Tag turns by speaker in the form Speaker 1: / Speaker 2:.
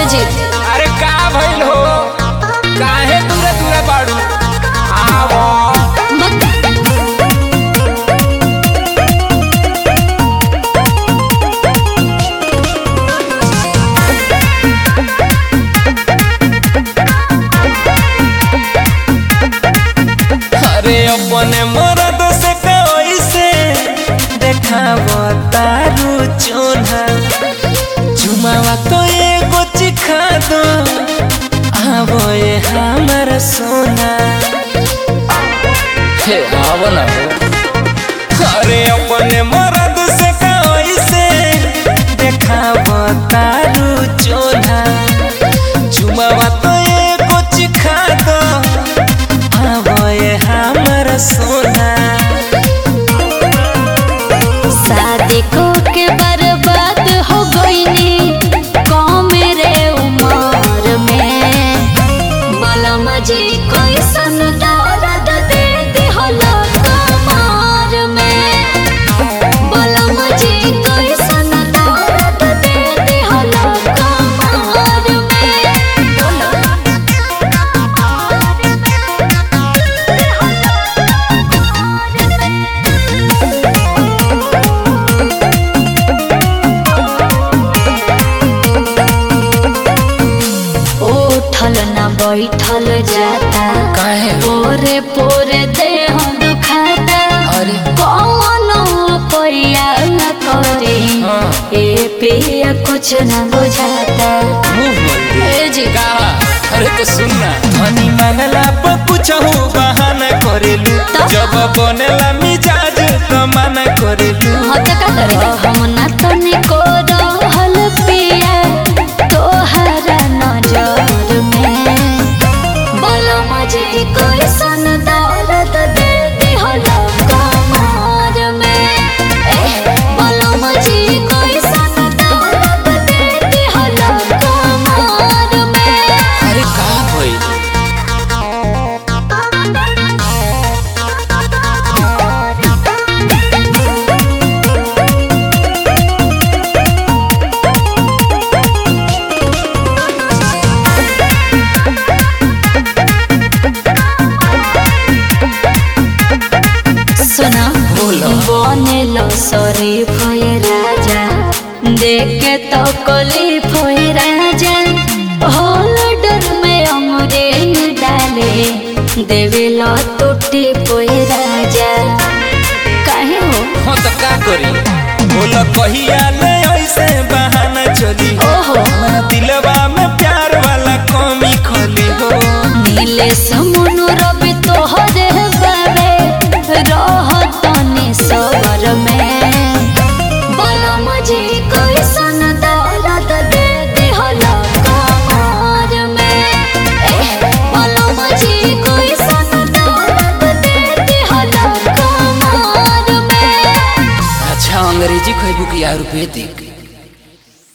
Speaker 1: जी
Speaker 2: अरे का भइल हो काहे दूरे दूरे बाड़ू आवो
Speaker 1: मत
Speaker 2: अरे अपने मरद से कैसे देखावो तारू चोना चुमावा तो एगो चिखा दो आवो ये हमर सोना हे आवो ना हो अरे अपने मरद से कैसे देखावो तारू चोना चुमावा तो एगो चिखा दो आवो ये हमर सोना
Speaker 1: शादी को के बर्बाद हो गईनी कम रे उम्र में बलम जी कोई सन दर्द दे दिहलो कमर में बलम जी कोई सन दर्द दे दिहलो कमर में उठल न बैठल जाता
Speaker 2: काहे
Speaker 1: पोरे पोरे देह दुखाता
Speaker 2: अरे
Speaker 1: कौन पैया न करे
Speaker 2: हाँ।
Speaker 1: ए पिया कुछ न बुझाता
Speaker 2: मुंह बोल दे
Speaker 1: ए जी
Speaker 2: कहा अरे तो सुनना धनी मांगला पर कुछ हो बहाना करेलू
Speaker 1: तो?
Speaker 2: जब बनेला मिजाज तो मना करेलू
Speaker 1: हत का करे हम न तनिको रहल पिया तोहरा नजर में बलम जी कोई सन दौलत दे दिहलो कमर में ए, बलम जी कोई सन दौलत दे दिहलो कमर में
Speaker 2: अरे का भइल
Speaker 1: सुना
Speaker 2: बोलो।
Speaker 1: बनेलो शरीफ होए राजा देख के तो कली होए राजा होल्डर में अमरेल डाले देवेलो टूटी पोए राजा काहे हो
Speaker 2: हो तो का करी बोलो कहिया ले ऐसे बहाना चली
Speaker 1: ओहो
Speaker 2: हमरा दिलवा में प्यार वाला कमी खोली हो
Speaker 1: नीले समुनु रवि तोहरे बाबे रह तनी सबर में बलम जी कोई सन दौलत दे दिहलो कमर में ए, बलम जी कोई सन दौलत दे दिहलो कमर में
Speaker 2: अच्छा अंग्रेजी खैबू की आयुर्वेदिक